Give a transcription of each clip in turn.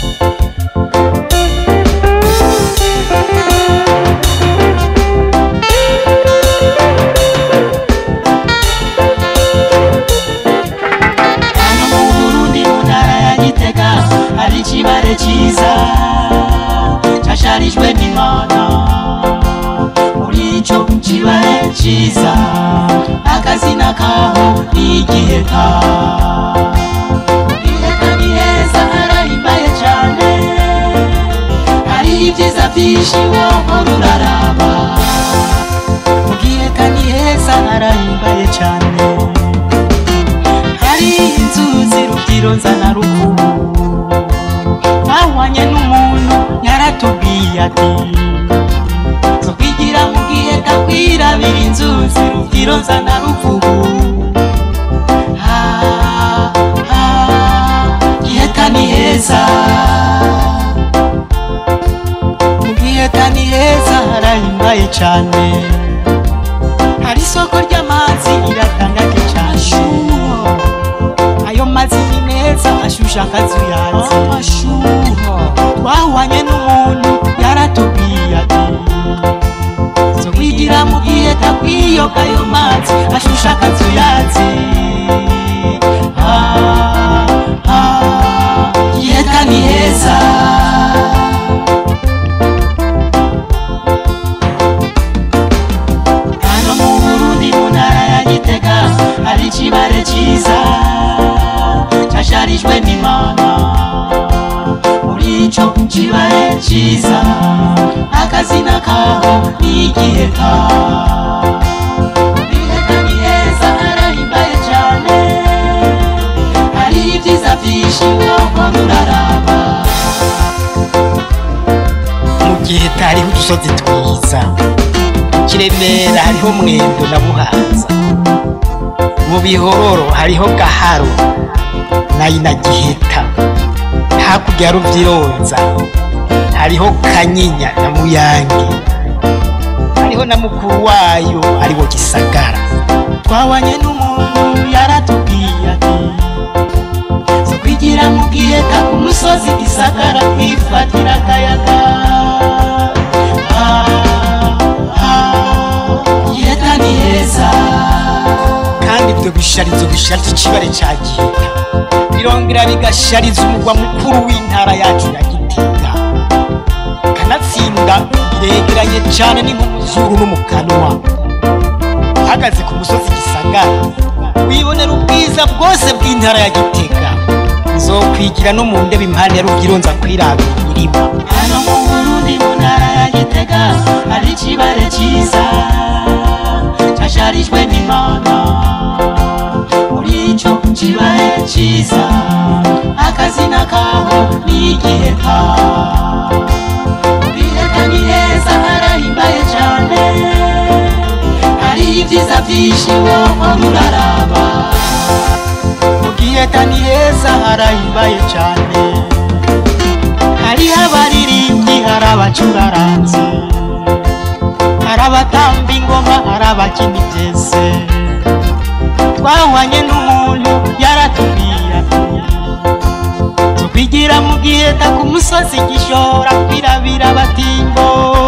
hano mu burundi mu ntara ya gitega hari ikibare cyiza cyasharijwe n'imana muri icyo kibare cyiza akazina kaho ni igiheka igiheka ni heza harahimbaye cyane hari ibyiza byinshi wohora uraraba mu giheka ni heza harahimbaye cyane hari inzuzi rubyiru nzana rukubu bahwanye n'umuntu yaratubwiye ati zo kwigira mu gihe kakwirabira inzuzi rubyiru nzana rukubu Ha, ha, giheta ni heza mu giheta ni heza harahimbaye cyane hari isoko ry'amazi iratangaje cyane ayo mazi ni meza ashusha akazuyazi amashuha twahwanye n'umuntu yaratubwiye ati zo kwigira mu gihe takwiyoga ayo mazi ashusha akazuyazi Ah, ah, giheta ni heza hano mu burundi mu ntara ya gitega hari ikibare cyiza cyasharijwe n'imana muri icyo kibare cyiza akazina kaho ni igiheka igiheka ni heza harahimbaye cyane hari ibyiza byinshi wohora uraraba mu gihe hariho udusozi twiza kiremera hariho mwendo na buhanza mu bihororo hariho gaharo nayo na giheta hakurya ya ruvyironza hariho kanyinya na muyange hariho na mukuru wayo ariwo gisagara twabanye n'umuntu yaratubwiye ati zo kwigira mu giheka ku musozi gisagara kwifatira akayaga Ah, ah, giheta ni heza kandi ibyo bisharizo bishariza ikibare ca giheta birongera bigashariza umugwa mukuru w'intara yacu ya gitega kanatsinda biregeranye cane ni nk'umuzuru no mu kanwa uhagaze ku musozi gisagara wibonera ubwiza bwose bw'intara ya gitega uzokwigira no mu ndebe impande ya ruvyironza kwirabira imirima hano mu burundi mu ntara ya gitega hari ikibare cyiza cyasharijwe n'imana muri icyo kibare cyiza akazina kaho ni igiheka igiheka ni heza harahimbaye cyane hari ibyiza byinshi wohora uraraba mu giheta ni heza harahimbaye cane hariho abaririmbyi hari abacuraranzi hari abatamba ingoma hari abakina ibyese twahwanye n'umuntu yaratubwiye ati zo kwigira mu giheta ku musozi gishora kwirabira abatimbo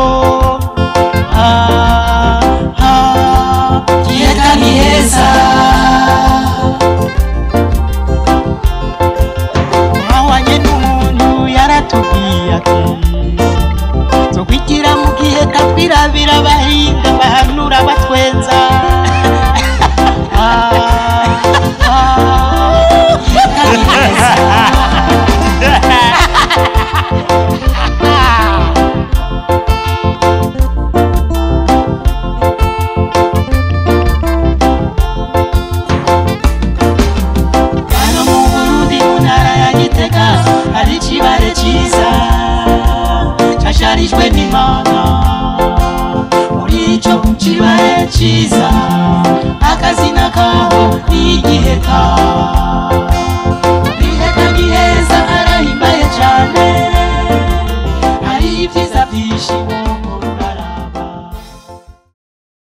Ah, ah, giheta ni heza twahwanye n'umuntu yaratubwiye ati zo kwigira mu gihe kakwirabira abahinga bahanura batwenza Ah, ah, giheta ni heza. hano mu burundi mu ntara ya gitega hari ikibare cyiza cyasharijwe n'imana muri icyo kibare cyiza